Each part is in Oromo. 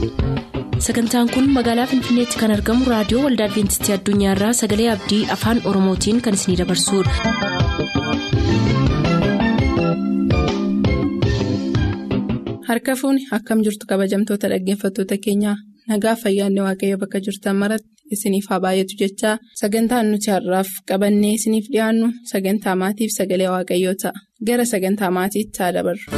sagantaan kun magaalaa finfinneetti kan argamu raadiyoo waldaa adventistii addunyaarraa sagalee abdii afaan oromootiin kan isinidabarsudha. harka fuuni akkam jirtu kabajamtoota dhaggeeffattoota keenyaa nagaa fayyaanne waaqayyo bakka jirtan maratti isiniif haa baay'atu jechaa sagantaan nuti har'aaf qabannee isiniif dhiyaannu sagantaa maatiif sagalee waaqayyoo ta'a gara sagantaa maatiitti haa dabarru.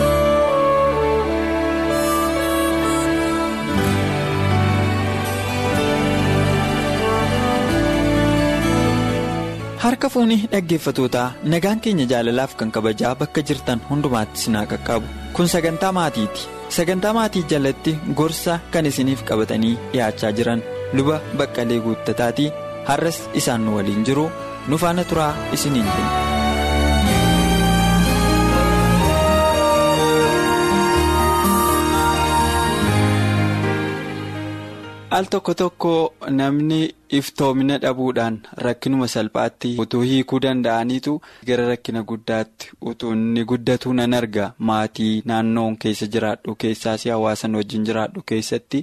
harka fuunii dhaggeeffatootaa nagaan keenya jaalalaaf kan kabajaa bakka jirtan hundumaatti sinaa qaqqabu kun sagantaa maatiiti sagantaa maatii jalatti gorsa kan isiniif qabatanii dhiyaachaa jiran luba baqqalee guuttataatii har'as isaan nu waliin jiru nu faana turaa isiniin jenna. al tokko tokko namni iftoomina dhabuudhaan rakkinuma salphaatti utuu hiikuu danda'aniitu gara rakkina guddaatti utuu inni guddatuu nan arga maatii naannoon keessa jiraadhu keessaas hawaasan wajjin jiraadhu keessatti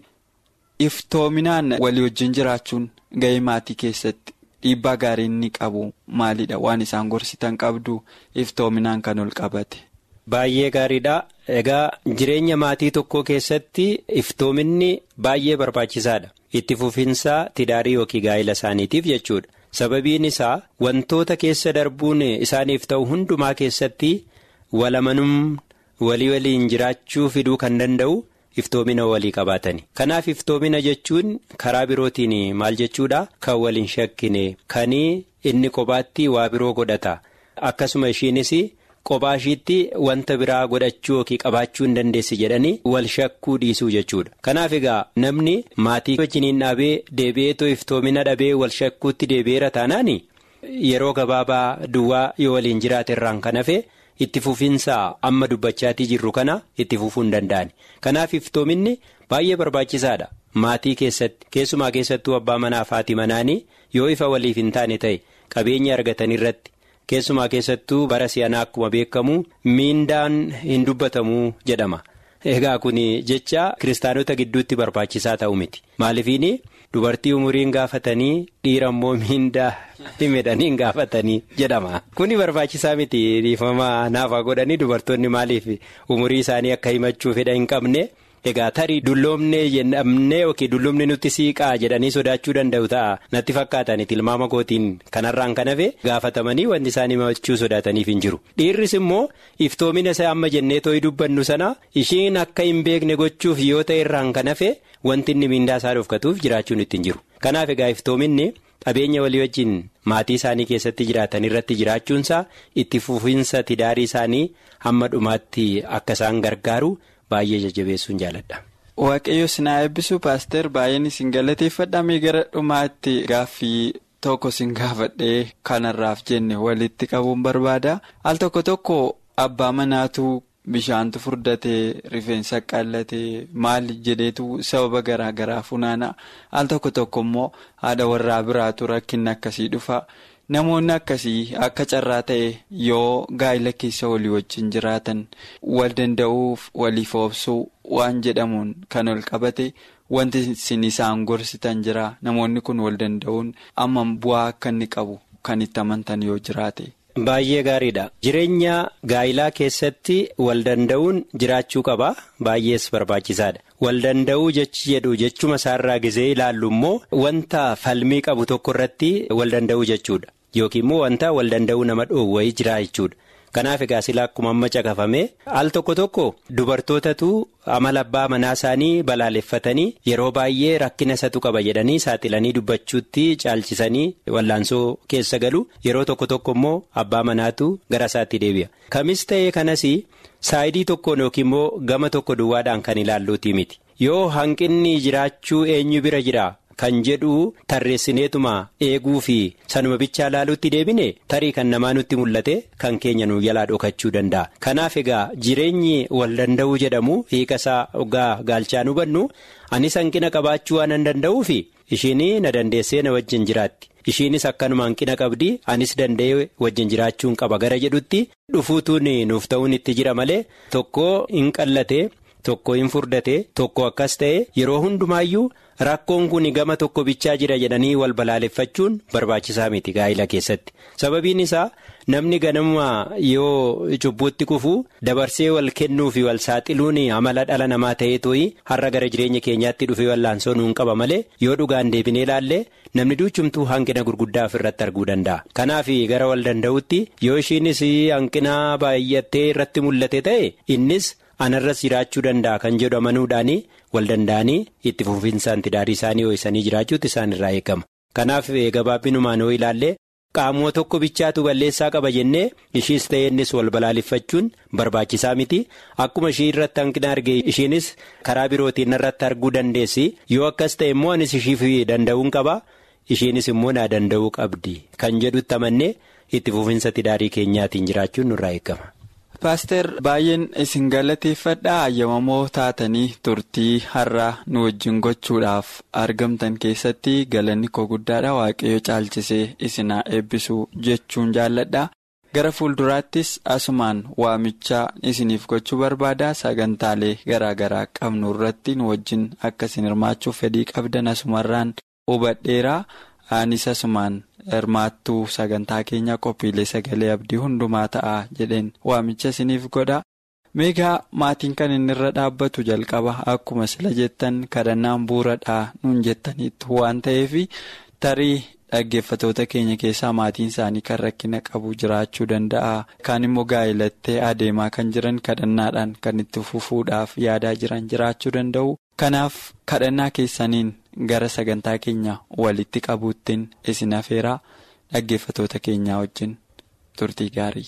iftoominaan walii wajjin jiraachuun ga'ee maatii keessatti dhiibbaa gaarii inni qabu maalidha waan isaan gorsitan qabdu iftoominaan kan ol qabate. Baay'ee gaariidha. Egaa jireenya maatii tokkoo keessatti iftoominni baay'ee barbaachisaadha. Itti fufinsaa tidaarii yookiin gaa'ila isaaniitiif jechuudha. Sababiin isaa wantoota keessa darbuun isaaniif ta'u hundumaa keessatti walamanum walii waliin jiraachuu fiduu kan danda'u iftoomina walii qabaatani. Kanaaf iftoomina jechuun karaa birootiin maal jechuudha? Kan waliin shakkine kan inni kophaatti waa biroo godhata. Akkasuma ishiinis. Qophaa ishiitti wanta biraa godhachuu yookiin qabaachuu hin dandeessi jedhanii wal shakkuu dhiisuu jechuudha. Kanaaf egaa namni maatii wajjiniin dhaabee deebi'eetoo iftoomina dhabee wal shakkuutti deebi'eera taanaan yeroo gabaabaa duwwaa yoo waliin jiraate irraan kan hafe itti fufinsaa amma dubbachaatii jirru kana itti fufuu hin danda'ani. Kanaaf iftoominni baay'ee barbaachisaadha. Maatii keessatti keessumaa keessattuu abbaa manaa fi haati manaanii yoo ifa waliif hin taane ta'e qabeenya argatan irratti. Keessumaa keessattuu bara si'anaa akkuma beekamu miindaan hin dubbatamu jedhama. Egaa kun jecha kiristaanota gidduutti barbaachisaa ta'u miti. Maaliifini dubartii umuriin gaafatanii dhiira immoo miindaa himedhanii gaafatanii jedhama. Kuni barbaachisaa miti dhiifama naafaa godhanii dubartoonni maaliif umurii isaanii akka himachuu fedha hin qabne. Egaa tarii dulloomnee jennee yookiin dulloomni nutti siiqaa jedhanii sodaachuu danda'u ta'a natti fakkaatan tilmaama kootiin kanarraan kan hafe gaafatamanii wanti isaan himachuu sodaataniif hin jiru. Dhiirris immoo iftoomina isaa amma jennee tooyi dubbannu sana ishiin akka hin beekne gochuuf yoo ta'e irraan kan hafe wanti inni miindaa isaa dhofkatuuf jiraachuun ittiin jiru. Kanaaf egaa iftoominni qabeenya walii wajjin maatii isaanii keessatti jiraatan irratti jiraachuunsaa itti fufinsa tidaarii isaanii hamma dhumaatti akka isaan gargaaru. Baay'ee jajjabeessuun jaaladha. Waaqayyo sinaa eebbisuu paaster baay'een isin galateeffadhamee gara dhumaatti gaaffii tokko sin gaafadhee kanarraaf jenne walitti qabuun barbaada. Al tokko tokko abbaa manaatu bishaantu furdatee rifeensa qallatee maal jedheetu sababa garaa garaa funaana. Al tokko tokko immoo haadha warraa biraatu rakkinni akkasii dhufa. Namoonni akkasii akka carraa ta'e yoo gaa'ila keessa walii wajjin jiraatan wal danda'uuf waliif oobsuu waan jedhamuun kan ol qabate wanti isin isaan gorsitan jira namoonni kun wal danda'uun amma bu'aa akka inni qabu kan itti amantan yoo jiraate. Baay'ee gaariidha. Jireenya gaa'ilaa keessatti wal danda'uun jiraachuu qaba. Baay'ees barbaachisaadha. Wal danda'uu jechi jedhu jechuma isaarraa gizee ilaallu immoo wanta falmii qabu tokko irratti wal danda'uu jechuudha. Yookiin immoo wanta wal danda'uu nama dhoowwayii jira jechuudha. Kanaaf egaa silaa akkuma amma caqafame al tokko tokko dubartootatu amala abbaa manaa isaanii balaaleffatanii yeroo baay'ee rakkina isatu qaba jedhanii saaxilanii dubbachuutti caalchisanii wallaansoo keessa galu yeroo tokko tokko immoo abbaa manaatu gara isaatti deebi'a. Kamis ta'ee kanas saayidii tokkoon yookiin immoo gama tokko duwwaadhaan kan ilaalluuti miti yoo hanqinni jiraachuu eenyu bira jira. Kan jedhu tarreessineetuma eeguu fi sanuma bichaa laaluutti deebine tarii kan namaa nutti mul'ate kan keenya nu jalaa dhokachuu danda'a. Kanaaf egaa jireenyi wal danda'uu jedhamu hiika isaa ogaa gaalchaan hubannu anis hanqina qabaachuu waan hin danda'uufi ishiin na dandeessee na wajjin jiraatti. Ishiinis akkanuma hanqina qabdi anis danda'ee wajjin jiraachuun qaba gara jedhutti dhufuutuun nuuf ta'uun itti jira malee tokko hin qallate tokko hin furdate tokko akkas ta'e yeroo hundumaayyuu rakkoon kun gama tokko bichaa jira jedhanii wal balaaleffachuun barbaachisaa miti gaa'ila keessatti sababiin isaa namni ganama yoo cubbuutti kufuu dabarsee wal kennuu fi wal saaxiluun amala dhala namaa ta'ee tooyi har'a gara jireenya keenyaatti dhufee wallaansoo nuun qaba malee yoo dhugaan deebinee ilaalle namni duuchumtuu hanqina gurguddaa ofirratti arguu danda'a kanaaf gara wal danda'utti yoo ishiinis hanqina baay'attee irratti mul'ate ta'e innis. anarras jiraachuu danda'a kan jedhu amanuudhaan wal danda'anii itti fufinsaan tidaarii isaanii ho'isanii jiraachuutti isaan irraa eegama kanaaf gabaabbinumaan yoo ilaalle qaamoo tokko bichaatu balleessaa qaba jennee ishiis ta'e innis wal balaaleffachuun barbaachisaa miti akkuma ishii irratti hanqina arge ishiinis karaa birootiin irratti arguu dandeessi yoo akkas ta'e immoo anis ishiif danda'uun qaba ishiinis immoo naa danda'uu qabdi kan jedhutti amannee itti fufinsa tidaarii keenyaatiin jiraachuun nurraa eegama. Paaster baay'een isin galateeffadhaa ayyamamoo taatanii turtii har'a nu wajjin gochuudhaaf argamtan keessatti galanni koo guddaadha waaqayyo caalchisee isinaa eebbisuu jechuun jaalladha gara fuulduraattis asumaan waamichaa isiniif gochuu barbaada sagantaalee garaagaraa qabnu irratti nu wajjin akka isin hirmaachuuf fedhii qabdan asumarraan hubadheera anis asumaan. hirmaattuu sagantaa keenya qophiilee sagalee abdii hundumaa ta'a jedheen waamicha isiniif godha meegaa maatiin kan inni irra dhaabbatu jalqaba akkuma sila jettan kadhannaan bu'uuradhaa nuun jettaniitu waan ta'eef tarii dhaggeeffatoota keenya keessaa maatiin isaanii kan rakkina qabu jiraachuu danda'a kaan immoo gaa'ilattee adeemaa kan jiran kadhannaadhaan kan itti fufuudhaaf yaadaa jiran jiraachuu danda'u kanaaf kadhannaa keessaniin. gara sagantaa keenya walitti qabuuttiin isin afeeraa dhaggeeffatoota keenyaa wajjin turtii gaarii.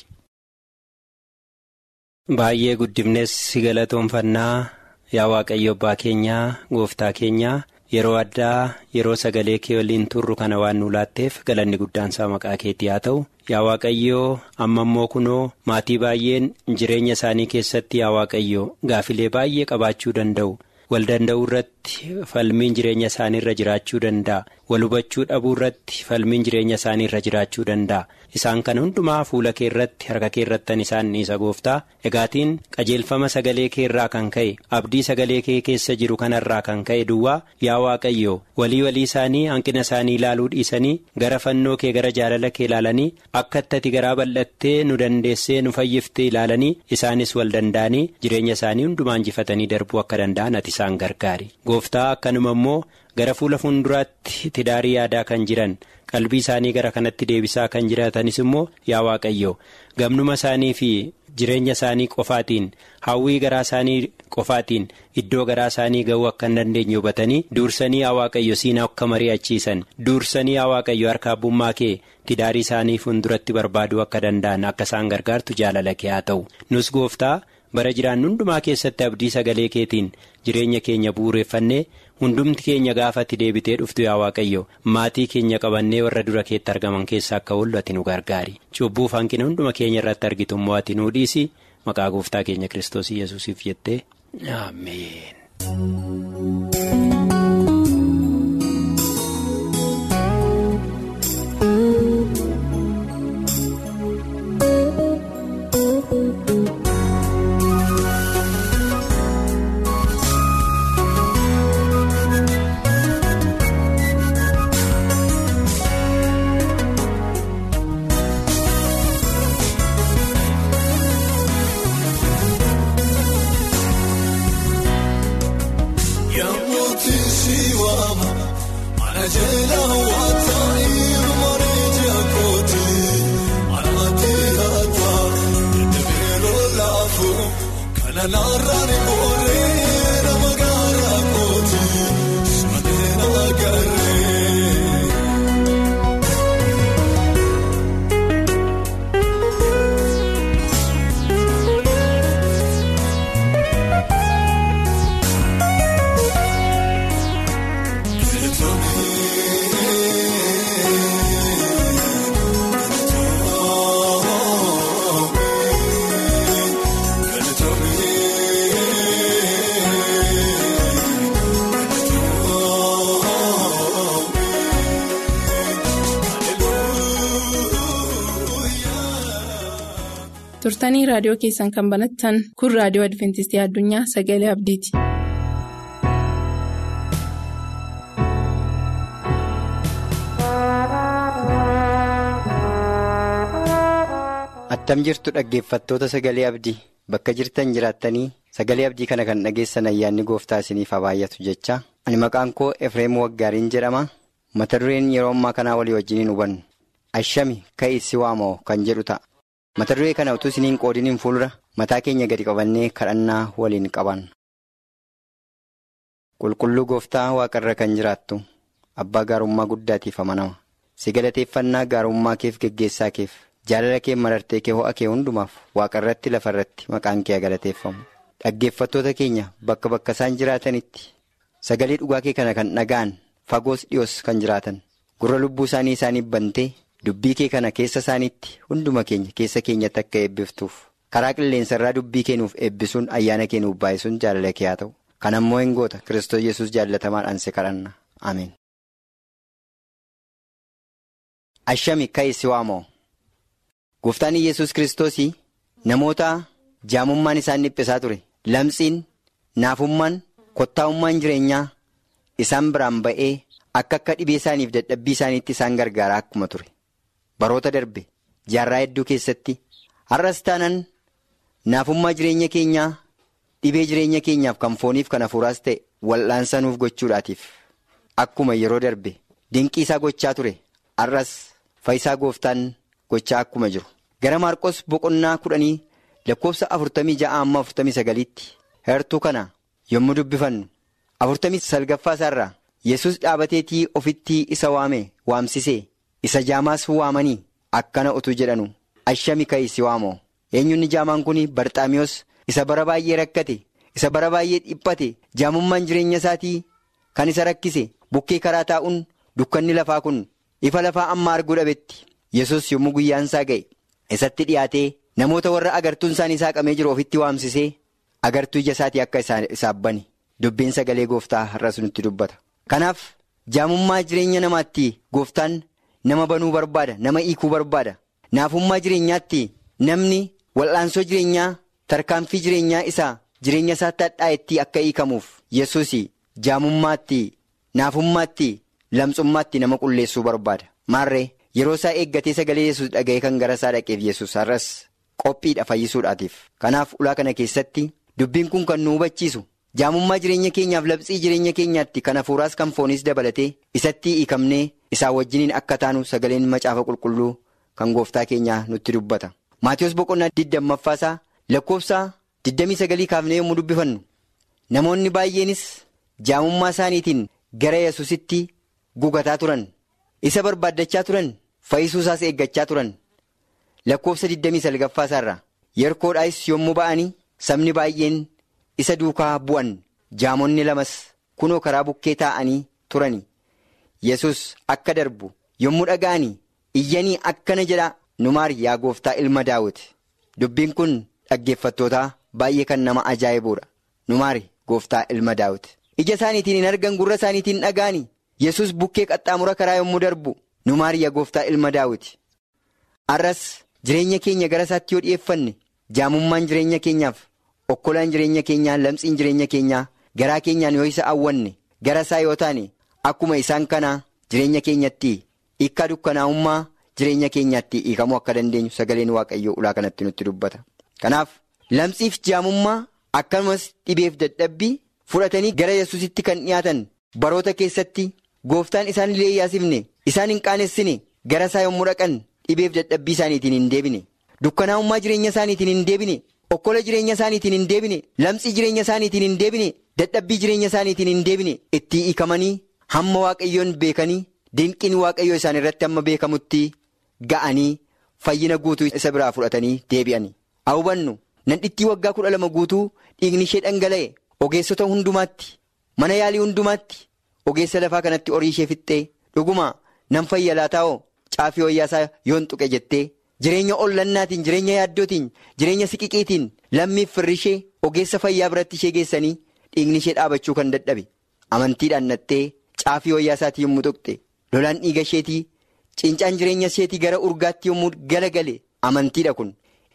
Baay'ee guddifnes si galatoonfannaa yaa waaqayyo abbaa keenyaa gooftaa keenyaa yeroo addaa yeroo sagalee kee waliin turru kana waan nu laatteef galanni guddaansaa maqaa keetii haa ta'u yaa waaqayyoo amma immoo kunoo maatii baay'een jireenya isaanii keessatti yaa waaqayyoo gaafilee baay'ee qabaachuu danda'u. wal danda'uu irratti falmiin jireenya isaanii irra jiraachuu danda'a wal hubachuu dhabuu irratti falmiin jireenya isaanii irra jiraachuu danda'a isaan kan hundumaa fuula kee irratti harka kee irrattan isaan dhiisa gooftaa egaatiin qajeelfama sagalee kee irraa kan ka'e abdii sagalee kee keessa jiru kanarraa kan ka'e duwwaa yaa waaqayyo walii walii isaanii hanqina isaanii ilaaluu dhiisanii gara fannoo kee gara jaalala kee ilaalanii akka itti garaa bal'attee nu dandeessee nu fayyiftee ilaalanii isaanis wal danda'anii jireenya isaanii hundumaa injifatanii darbuu akka danda'an ati isaan gargaari gooftaa akkanuma immoo gara fuula fuulduraatti tidaarii yaadaa kan jiran qalbii isaanii gara kanatti deebisaa kan jiraatanis immoo yaa waaqayyo gamnuma isaanii fi jireenya isaanii qofaatiin hawwii garaa isaanii qofaatiin iddoo garaa isaanii ga'uu akka hin dandeenye hubatanii duursanii yaa waaqayyo siinaa akka mari'achiisan duursanii yaa waaqayyo harka abbummaa kee tidaarii isaanii fuulduratti barbaaduu akka danda'an akka isaan gargaartu jaalala kee haa ta'u nus gooftaa. bara jiraannu hundumaa keessatti abdii sagalee keetiin jireenya keenya bu'uureffannee hundumti keenya gaafatti deebitee dhuftu yaa waaqayyo maatii keenya qabannee warra dura keetti argaman keessaa akka oollu ati nu gargaari cubbuuf hanqina hunduma keenya irratti argitu immoo ati nu dhiisi maqaa gooftaa keenya kiristoos yesuusiif jettee ameen. turtanii raadiyoo keessan kan banattan kun raadiyoo adventistii addunyaa sagalee abdiiti. attam jirtu dhaggeeffattoota sagalee abdii bakka jirtan jiraattanii sagalee abdii kana kan dhageessan ayyaanni gooftaa isiniif haa baay'atu jecha ani maqaan koo efreem waggaariin jedhama mata dureen yeroo ammaa kanaa walii wajjiniin hubannu ashami ka'ii si waamoo kan jedhu ta'a mata duree kana utuu isiniin qoodiniin fuuldura mataa keenya gadi qabannee kadhannaa waliin qaban. qulqulluu gooftaa waaqarra kan jiraattu abbaa gaarummaa guddaatiif amanama si galateeffannaa gaarummaa keef geggeessaa keef. jaalala kee marartee kee ho'a kee hundumaaf waaqarratti lafarratti maqaan kee galateeffamu dhaggeeffattoota keenya bakka bakka isaan jiraatanitti sagalee dhugaa kee kana kan dhaga'an fagoos dhiyoos kan jiraatan gurra lubbuu isaanii isaaniif bantee dubbii kee kana keessa isaaniitti hunduma keenya keessa keenyatti akka eebbiftuuf karaa qilleensarraa dubbii kee nuuf eebbisuun ayyaana kee nuuf baay'isuun jaalala kee haa ta'u kan ammoo hin goota kiristoos yesus jaallatamaadhaan si kadhanna ameen. ashami ka'ii si waamoo. Gooftaan Iyyasuus Kiristoos namoota jaamummaan isaan dhiphisaa ture lamxiin naafummaan kottaa'ummaan jireenyaa isaan biraan ba'ee akka akka dhibee isaaniif dadhabbii isaaniitti isaan gargaaraa akkuma ture baroota darbe jaarraa hedduu keessatti har'as taanaan naafummaa jireenya keenyaa dhibee jireenya keenyaaf kan fooniif kan hafuuraas ta'e wal'aansa nuuf gochuudhaatiif akkuma yeroo darbe dinqii isaa gochaa ture har'as fayyisaa gooftaan. gochaa akkuma jiru gara maarqos boqonnaa kudhanii lakkoofsa afurtamii ja'a amma afurtamii sagaliitti heertuu kana yommuu dubbifannu afurtamii salgaffaa isaarraa yesus dhaabateetii ofitti isa waame waamsisee isa jaamaas waamanii akkana utuu jedhanu ashami ka'ii si waamoo eenyunni jaamaan kun barxaamiyoos isa bara baay'ee rakkate isa bara baay'ee dhiphate jaamummaan jireenya isaatii kan isa rakkise bukkee karaa taa'uun dukkanni lafaa kun ifa lafaa amma arguu dhabetti. yesus yommuu guyyaan isaa ga'e isatti dhiyaatee namoota warra agartuun isaanii saaqamee jiru ofitti waamsisee agartuu ija isaatii akka isaaf bane dubbiin sagalee gooftaa har'as nutti dubbata. Kanaaf jaamummaa jireenya namaatti gooftaan nama banuu barbaada nama hiikuu barbaada naafummaa jireenyaatti namni wal'aansoo jireenyaa tarkaanfii jireenyaa isaa jireenya isaatti hadhaa'etti akka hiikamuuf yesus jaamummaatti naafummaatti lamxummaatti nama qulleessuu barbaada maarree. yeroo isaa eeggatee sagalee yesus dhaga'ee kan gara isaa dhaqeef yesus har'as qophiidha fayyisuudhaatiif kanaaf ulaa kana keessatti dubbiin kun kan nu hubachiisu jaamummaa jireenya keenyaaf labsii jireenya keenyaatti kan hafuuraas kan fooniis dabalatee isatti hiikamnee isaa wajjiniin akka taanu sagaleen macaafa qulqulluu kan gooftaa keenyaa nutti dubbata maatiyoos boqonnaa digdammaffaasaa lakkoofsa digdamii sagalii kaafnee yommuu dubbifannu namoonni baay'eenis jaamummaa isaaniitiin gara yesusitti gugataa turan isa barbaaddachaa turan. fayyisuu isaas eeggachaa turan lakkoofsa 29 isaarraa yerkoodhaas yommuu ba'anii sabni baay'een isa duukaa bu'an jaamonni lamas kunoo karaa bukkee taa'anii turani yesus akka darbu yommuu dhaga'anii iyyanii akkana jedha numaar yaa gooftaa ilma daawit dubbiin kun dhaggeeffattootaa baay'ee kan nama ajaa'ibuudha numaar gooftaa ilma daawit ija isaaniitiin hin argan gurra isaaniitiin dhaga'anii yesus bukkee qaxxaamura karaa yommuu darbu. nu maariyaa gooftaa ilma daawiti har'as jireenya keenya gara isaatti yoo dhi'eeffanne jaamummaan jireenya keenyaaf okkolaan jireenya keenyaa lamxiin jireenya keenyaa garaa keenyaan yoo isa awwanne gara isaa yoo taane akkuma isaan kanaa jireenya keenyatti hiikkaa dukkanaa'ummaa jireenya keenyaatti hiikamuu akka dandeenyu sagaleen waaqayyoo ulaa kanatti nutti dubbata kanaaf lamxiif jaamummaa akkasumas dhibeef dadhabbii fudhatanii gara yesusitti kan dhiyaatan baroota keessatti gooftaan isaan illee yaasifne. Isaan hin qaanessine gara isaa yommuu dhaqan dhibeef dadhabbii isaaniitiin hin deebine dukkanaa'ummaa jireenya isaaniitiin hin deebine okkola jireenya isaaniitiin hin deebine lamxii jireenya isaaniitiin hin deebine dadhabbii jireenya isaaniitiin hin deebine itti hiikamanii hamma waaqayyoon beekanii dinqiin waaqayyoo isaan irratti hamma beekamutti ga'anii fayyina guutuu isa biraa fudhatanii deebi'ani. Hawwannu nandhittii waggaa kudha lama guutuu dhiigni ishee dhangala'e ogeessota hundumaatti mana yaalii hundumaatti ogeessa lafaa kanatti horii ishee fixxee dhuguma. Nan fayya laataa'oo caafii wayyaasaa yoon tuqe jettee jireenya ollannaatiin jireenya yaaddootiin jireenya siqiqiitiin lammiif firri ishee ogeessa fayyaa biratti ishee geessanii dhiigni ishee dhaabachuu kan dadhabe amantiidhaan nattee caafii wayyaasaatii yommuu tuqxe lolaan dhiiga isheetii cincaan jireenya isheetii gara urgaatti yommuu galagale amantiidha kun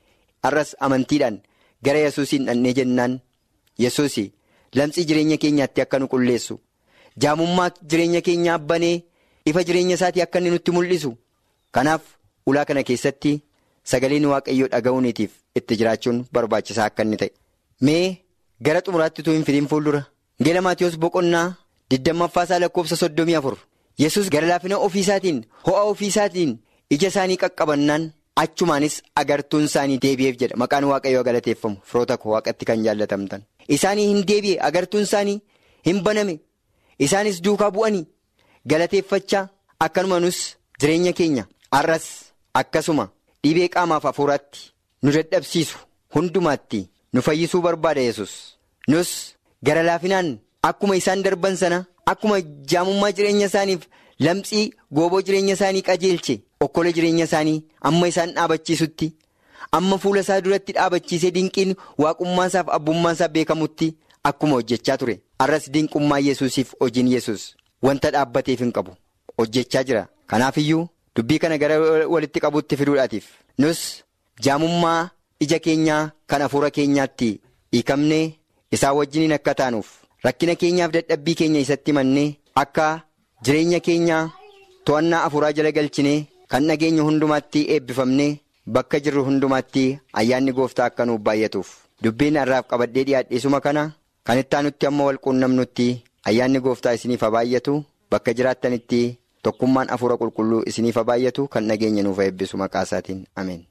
har'as amantiidhaan gara yesuusiin dhannee jennaan yesuus lamxii jireenya keenyaatti akka nu qulleessu jaamummaa jireenya keenyaa banee ifa jireenya isaatii akka inni nutti mul'isu kanaaf ulaa kana keessatti sagaleen waaqayyoo dhaga'uuniitiif itti jiraachuun barbaachisaa akka inni ta'e. Mee gara xumuraatti utuu hin fidiin fuuldura Wangeela Maatiyoos boqonnaa digdammaffaa isaa lakkoofsa soddomii afur yesus gara laafina ofiisaatiin ho'a ofiisaatiin ija isaanii qaqqabannaan achumaanis agartuun isaanii deebi'eef jedha maqaan waaqayyoo galateeffamu firoota koo waaqatti kan jaallatamtan isaanii hin deebi'e agartuun isaanii hin baname isaanis duukaa bu'anii galateeffachaa akkanumanus jireenya keenya har'as akkasuma dhibee qaamaaf hafuuraatti nu dadhabsiisu hundumaatti nu fayyisuu barbaada yesus nus gara laafinaan akkuma isaan darban sana akkuma jaamummaa jireenya isaaniif lamxii gooboo jireenya isaanii qajeelche okkola jireenya isaanii amma isaan dhaabachiisutti amma fuula isaa duratti dhaabachiisee dinqiin waaqummaasaaf abbummaasaa beekamutti akkuma hojjechaa ture har'as dinqummaa yesuusiif hojiin yesus wanta dhaabbateef hin qabu hojjechaa jira kanaaf iyyuu dubbii kana gara walitti qabuutti fiduudhaatiif nus jaamummaa ija keenyaa kan hafuura keenyaatti hiikamnee isaa wajjiniin akka taanuuf rakkina keenyaaf dadhabbii keenya isatti mannee akka jireenya keenyaa to'annaa hafuuraa jala galchinee kan dhageenya hundumaatti eebbifamnee bakka jirru hundumaatti ayyaanni gooftaa akka nuuf baay'atuuf dubbiin har'aaf qabadhee dhiyaadhiisuma kana kan itti aanutti amma wal quunnamnutti ayyaanni gooftaa isiniif haa baay'atu bakka jiraattanitti tokkummaan hafuura qulqulluu isiniif haa baay'atu kan dhageenya nuuf eebbisu maqaa isaatiin ameen.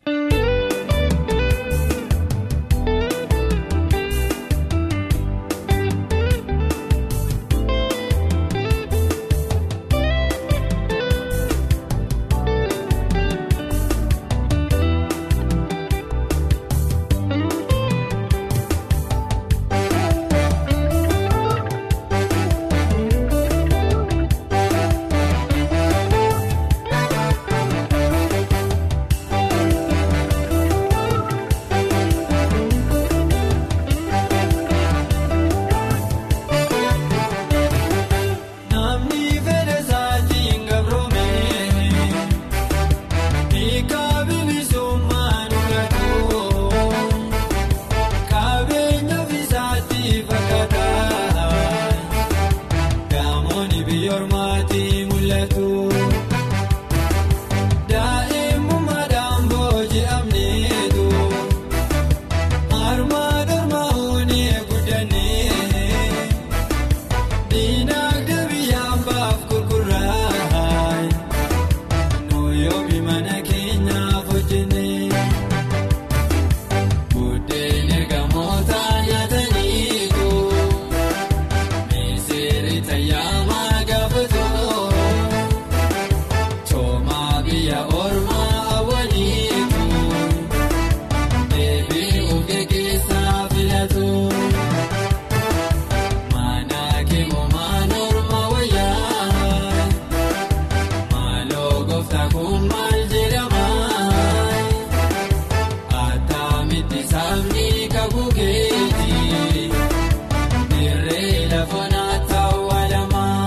Dirree lafa naata awwaalamaa.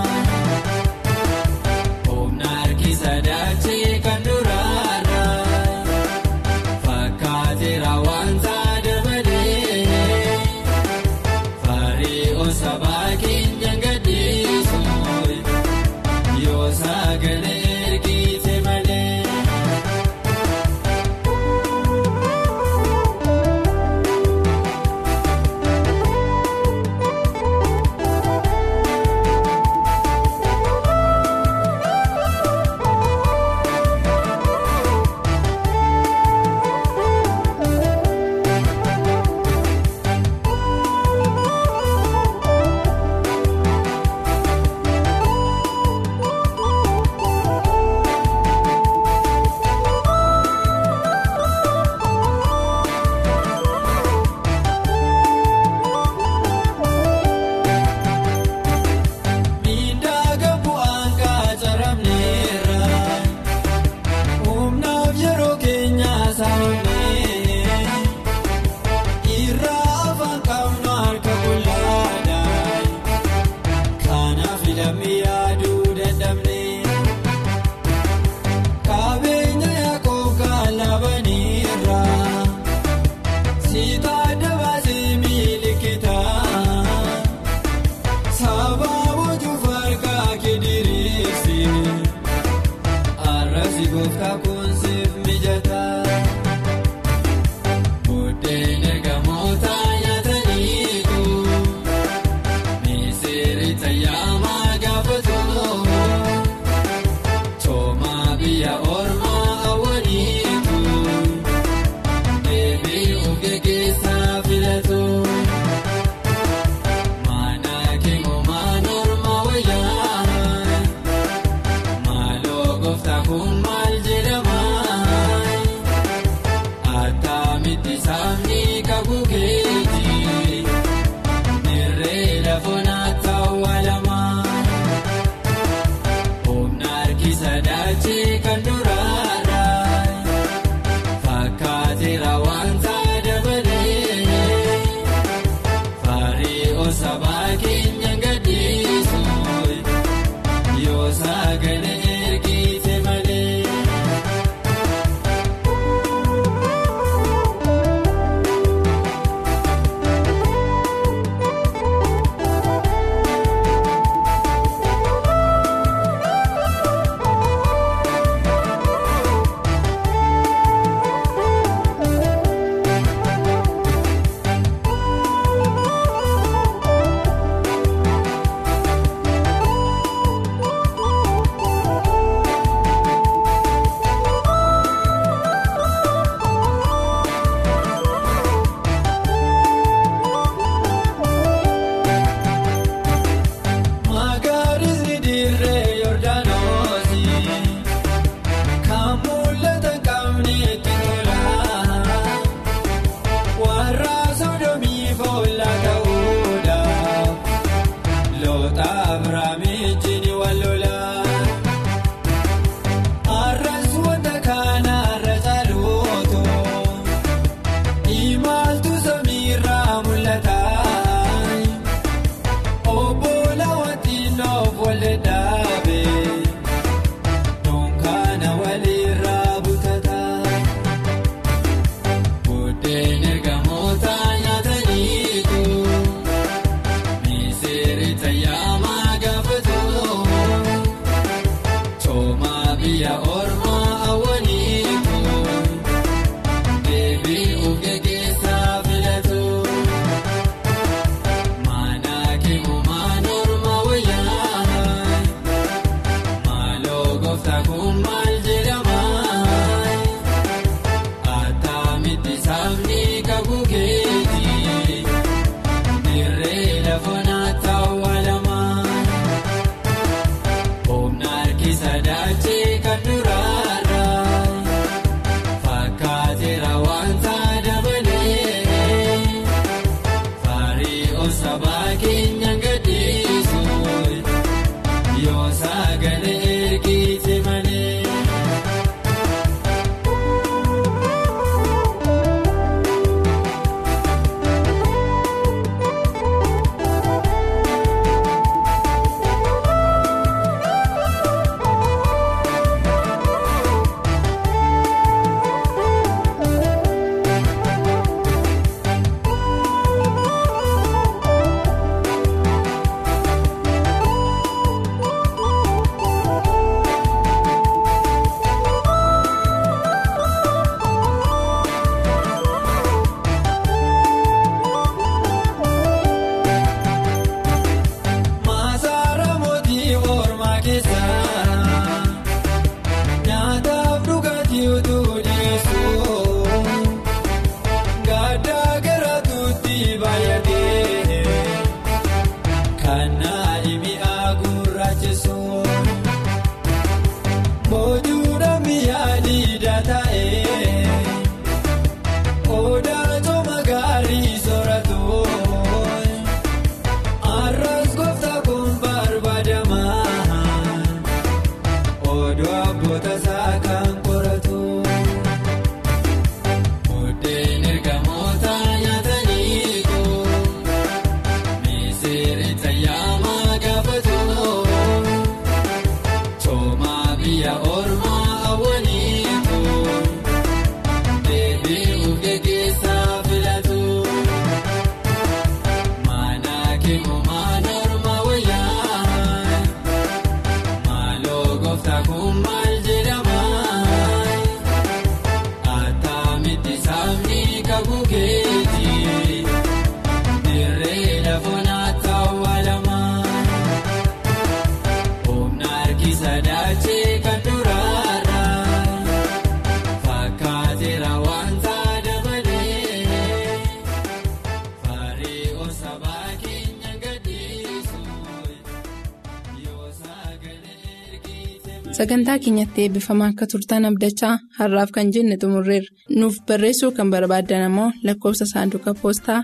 sagantaa keenyatti eebbifamaa akka turtan abdachaa har'aaf kan jenne xumurreerra nuuf barreessuu kan barbaaddan ammoo lakkoofsa saanduqa poostaa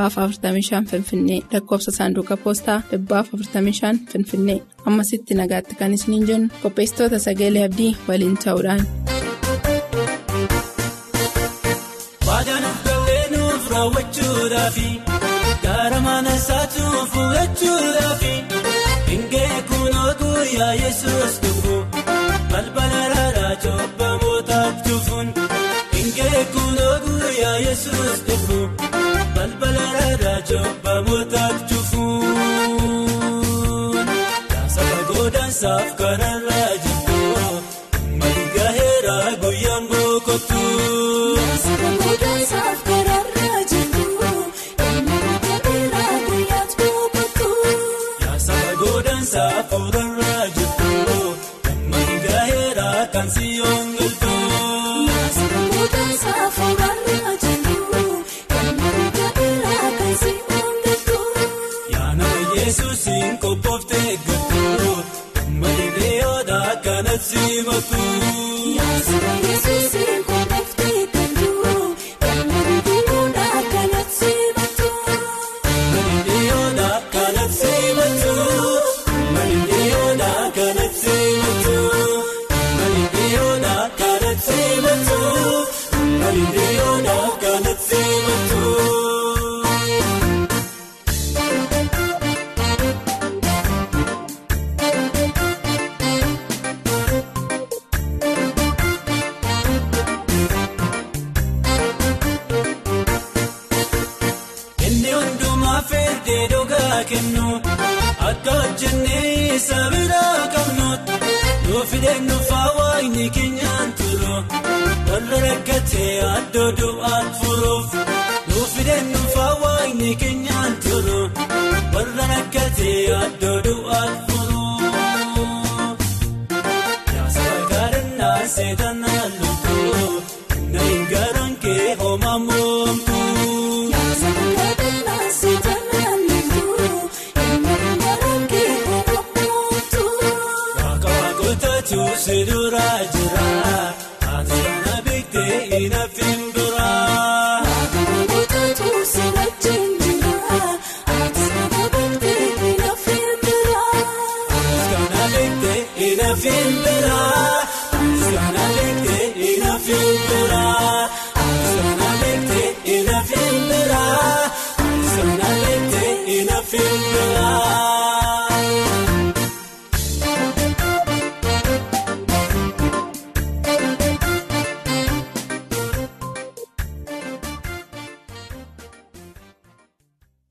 45 finfinnee lakkoofsa saanduqa poostaa 45 finfinnee ammasitti nagaatti kan isiniin jennu qopheessitoota sagalee abdii waliin ta'uudhaan. Gara mana isaatu fuudhachuudhaafi Ingee kunoo guyyaa Yesuus dhufu balbala raaraa cobbamoota cufuun Ingee kunoo guyyaa Yesuus dhufu balbala raaraa cobbamoota cufuun Saba goodansaaf kanarraa jirtu mali gaheera guyyaan boqotu. Saba goodansaaf kanarraa jirtu. Saafurarraa jirtu mali gaheera kan si yoongiltu. Saafurarraa saafurarraa jirtu mali gaheera kan si yoongiltu. Yaana Yesuusiin qophooftee eeggatu mali reeyoodha kanatti simatu. Yaasaba Yesuusiin qophooftee eeggatu mali reeyoodha kanatti simatu. Mali reeyoodha kanatti simatu. isa biraa qabnuutu Doofideen nufaa waayini keenyaan turu warra rakkatee addoo du'aat furuuf. Doofideen nufaa waayini keenyaan turu warra rakkatee addoo du'aat furuuf. Yaasaba gaadannaa seetanaa lukuu na hin garaan kee homaa moomtu. Si duraa jira ati sana beektee ina fimbira. Kana beektee ina fimbira.